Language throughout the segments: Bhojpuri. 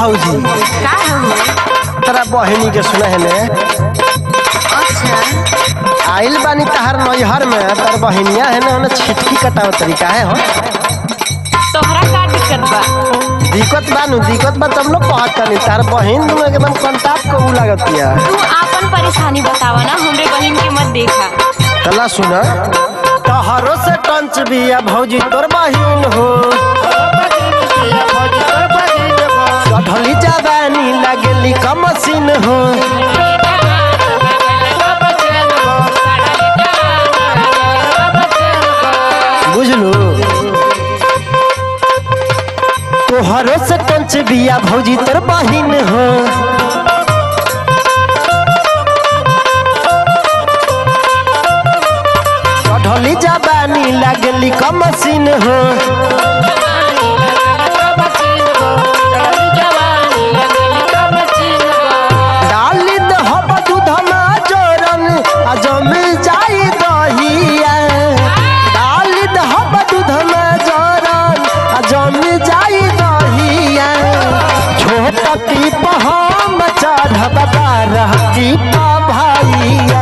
भौजी का हो तोरा बहिनी के सुना है ने अच्छा आइल बानी तहार नैहर में तार बहिनिया है ना उन्हें छिटकी कटाव तरीका है हो तोहरा का दिक्कत बा दिक्कत बा नु दिक्कत बा तब लोग कहत तनी तार बहिन नु एकदम कंटाप को उ लागतिया तू आपन परेशानी बतावा ना हमरे बहन के मत देखा तला सुना तहरो से टंच बिया भौजी तोर बहिन हो चढ़ली जवानी लगली कमसिन हो बुझलू तोहरो से टंच बिया भौजी तोर बहिन हो चढ़ली जवानी लगली कमसिन हो डाली दहब दूधमा जोरन आ जमी जाई दहिया डाली दहब दूधमा जोरन आ जमी जाई दहिया छोट टीप हम चढ़ब बारह टीप भैया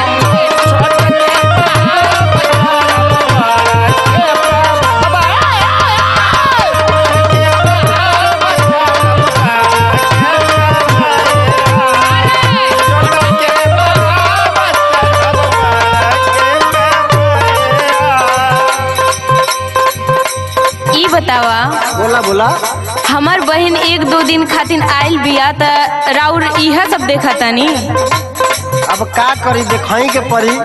ई बतावा बोला बोला हमार बहन एक दो दिन खातिर आइल बिया त राउर इहा सब देखा तानी अब का करी देखाई के पड़ी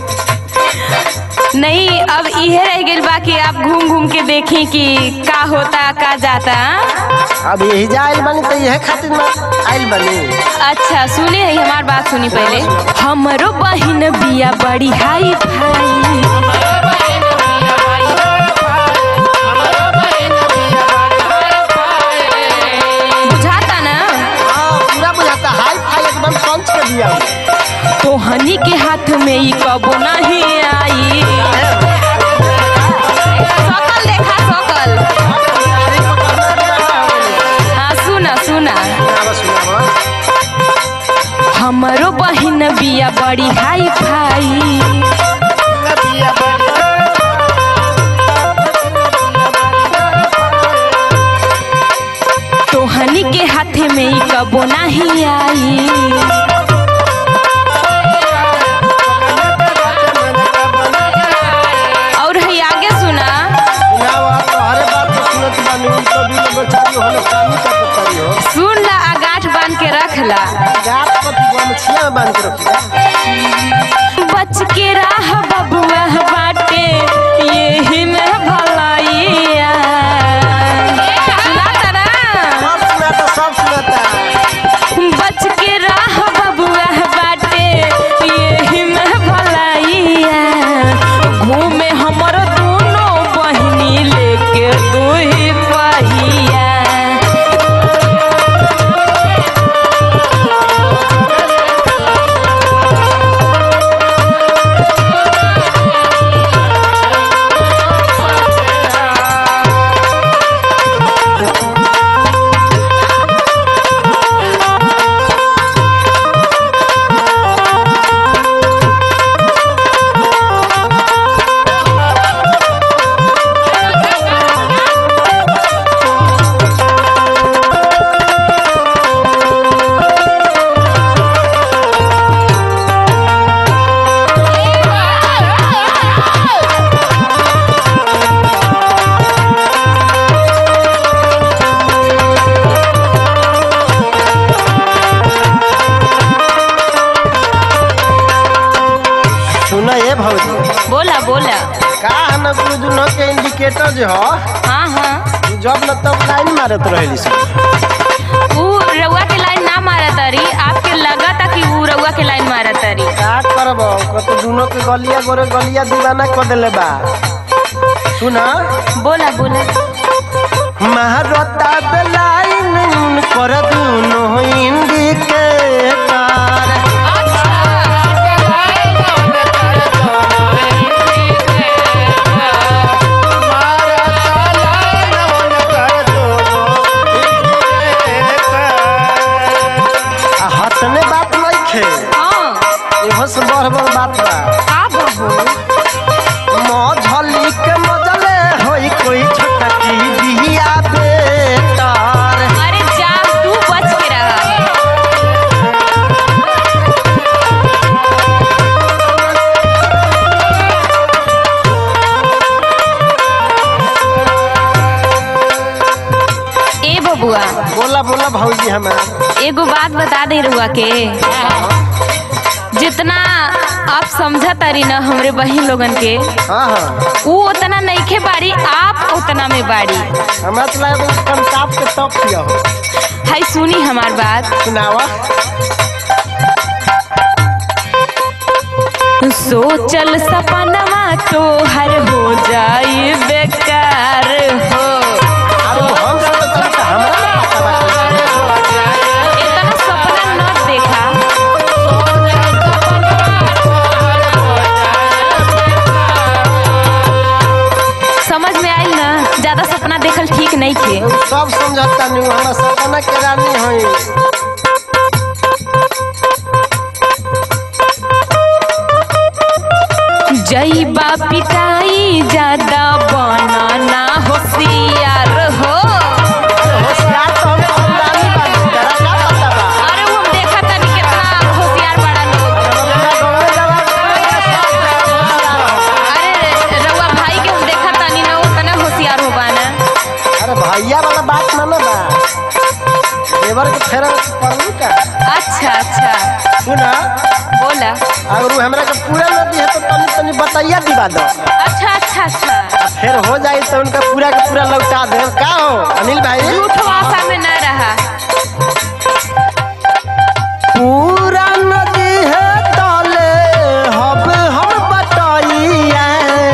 नहीं अब इहे रह गइल बा कि आप घूम घूम के देखें कि का होता का जाता अब यही जा आइल बनी तो यह खातिर ना आइल बनी अच्छा सुने है हमार बात सुनी पहले हमरो बहन बिया बड़ी हाई फाई बुझाता ना हाँ पूरा बुझाता हाई फाई एकदम पंच के दिया तोहनी के हाथ में ई कबो नहीं आई सकल देखा सकल हाँ सुना सुना हमरो बहन बिया बड़ी हाई फाई तोहनी के हाथे में ई कबो नहीं आई और है आगे सुना सुन ला आ गांठ बांध के रख ला बच के राह बबुआ बाटे यही में भलाइया सुनाता ना बच के राह बबुआ बाटे यही में भलाइया घूमे हमर दोनों बहिनी लेके दू ही पहिया सुना ये भौजी बोला बोला का है ना कुछ दुनो के इंडिकेटर जो हो हाँ हाँ जब न तब लाइन मारत रहेली सब ऊ रउआ के लाइन ना मारा तारी आपके लगा था कि ऊ रउआ के लाइन मारा तारी का करब कत दुनो के गलिया गोरे गलिया दीवाना कर देले बा सुना बोला बोला महारता बेलाइन कर दुनो इंडिकेटर मारा ताला खे हाँ एहो से बड़ बड़ बात बा का बहू मझली के मजले होई कोई छोटा की बिया बेटार अरे जा तू बच के रहा ए बबुआ बोला बोला भौजी हमार एगो बात बता दे रुआ के जितना आप समझा तारी ना हमरे बहन लोगन के हाँ हाँ ऊ उतना नईखे बाड़ी आप उतना में बाड़ी हमरा तो लगा कम ताप के टॉप किया हो हाय सुनी हमार बात सुनावा सोचल सपनवा तो हर हो जाई बेकार हो अब हम सब तो तनिक हमरा ना पता बा कैसे। इतना सपना न देखा समझ में आइल ना ज्यादा सपना देखल ठीक नहीं थे सब समझता नहीं हमरा सपना के रानी हई जईबा पिटाई ज्यादा बनाना होशियार हो होशियार तो हम खानदानी बानी तेरा का पता बा अरे वो हम देखा तनी कितना होशियार बड़ा लोग हमरा गाँवे जवाब अरे रउआ भाई के हम देखा तानी ना उतना होशियार हो बाना अरे भैया वाला बात ना ना बा देवर के फेर पड़ू का अच्छा अच्छा सुना बोला अगर वो हमरा के पूरा न दी है तो तनी तनी बताइया दिवा दो अच्छा अच्छा अच्छा आ फिर हो जाई तो उनका पूरा के पूरा लौटा दे का हो अनिल भाई झूठ आशा में न रहा पूरा नदी है ताले हब हम बताइया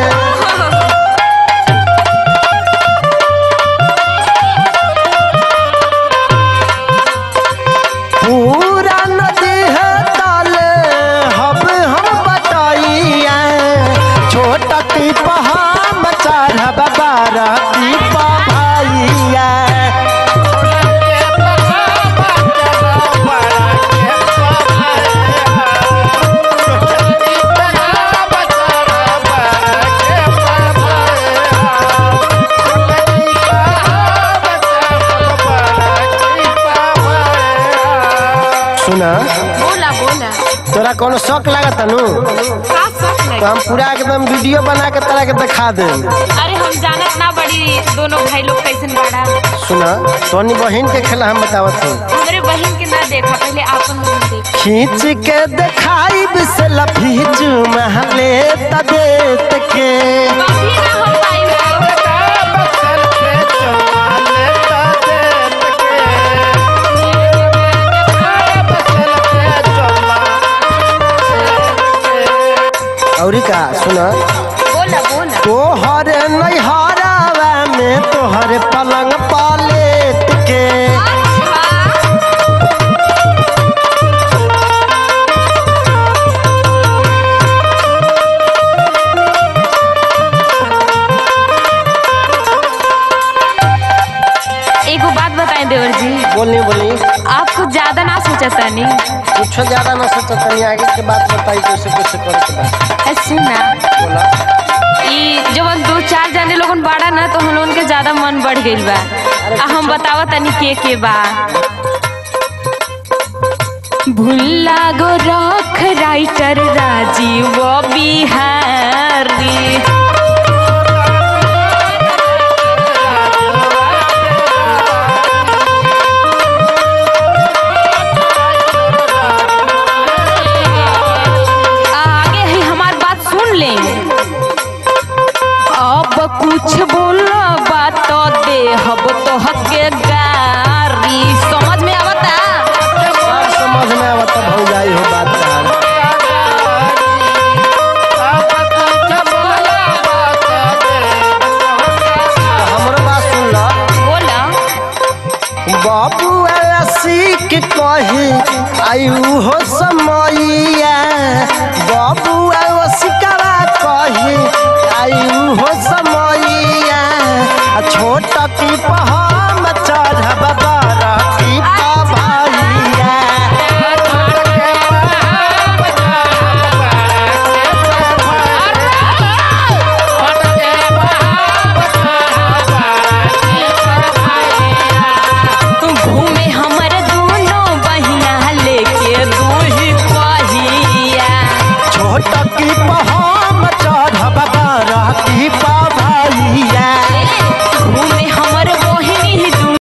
पूरा नदी है ताले हब हम बताइया छोटा की पहा चढ़ब बारह की भाइया सुना बोला बोला तोरा कोनो शौक लागत नु का शौक तो लगे हम पूरा एकदम वीडियो बना के तोरा के दिखा दे अरे हम जानत ना बड़ी दोनों भाई लोग कैसन बड़ा सुना तोनी बहन के खेला हम बतावत हूँ हमरे बहन के ना देखा पहले आपन लोगन देख खींच के दिखाई से लफीच महले तबेत के कभी ना हम पाई औरी का सुना बोला बोला तोहर नैहरावा में तोहर पलंग पालेट के एगो बात बताएं देवर जी बोली बोली आप कुछ ज्यादा ना सोचा तानी कुछ ज्यादा ना सोचा तनी आगे के बात बताई कैसे कैसे करे के बा ऐसे ना बोला ई जब दो चार जाने लोगन बाड़ा ना तो हम लोगन के ज्यादा मन बढ़ गइल बा आ हम बतावा तनी के के बा भुल्ला गो रख राइटर राजीव बिहारी आगे ही हमार बात सुन ले अब कुछ बोला बात तो दे हब तो हके गारी समझ में आवता सब समझ में आवत भौजाई हो बात तार हमरो बात सुन ला बोला बाबू सीख कही आयु हो समैया बाबू